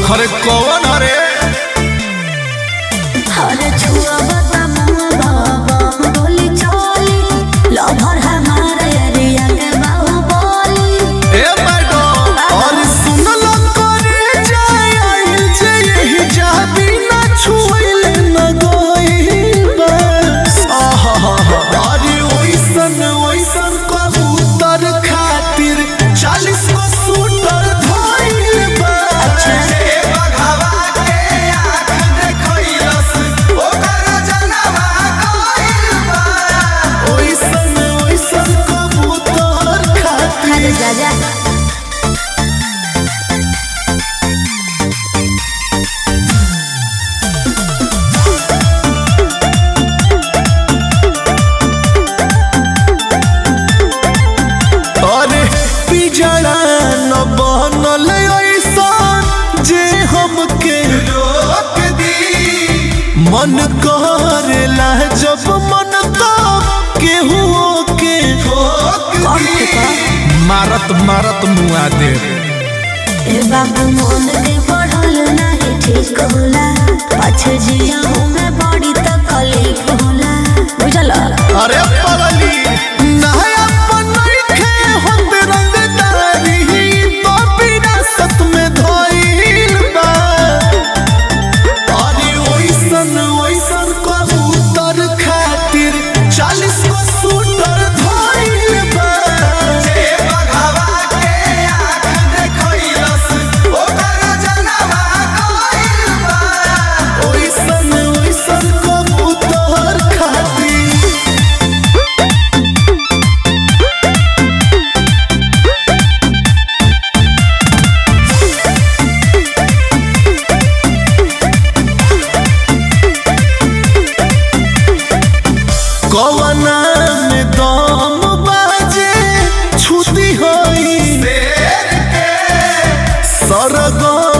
अरे कौन अरे अरे छुआ बता मुआ बाबा बोली चली लभर हमारे एरिया के बाहुबली ए मैडम और सुनल करे जाय आइल जे यही जाबी ना छुइले न गइल बा आहा अरे ओइसन ओइसन कबूतर खातिर 40 को शूटर धइल बा अच्छा। बघावा के आँख देखइलस ओकर जनवा गइल बा ओइसन ओइसन कबूतर खातिर अरे जा जा अरे पिजड़ा न बनल ऐसा जे हमके रोक दी मन करेला जब मन तो केहू के ठोक कौन थे का मारत मारत मुआ दे ए बाबू मन के बढ़ल नाही ठीक होला पाछे जिया में बड़ी तकलीफ होला बुझल अरे पगली नया बनइखे होत रंगदारी तो विरासत में धइल बा अरे ओइसन ओइसन कबूतर खातिर 40 को शूटर धइल बा जे बघावा के आँख देखइलस ओकर जनवा गइल बा ओइसन ओइसन कबूतर खातिर कवना में दम बाजे छुती होई सरगम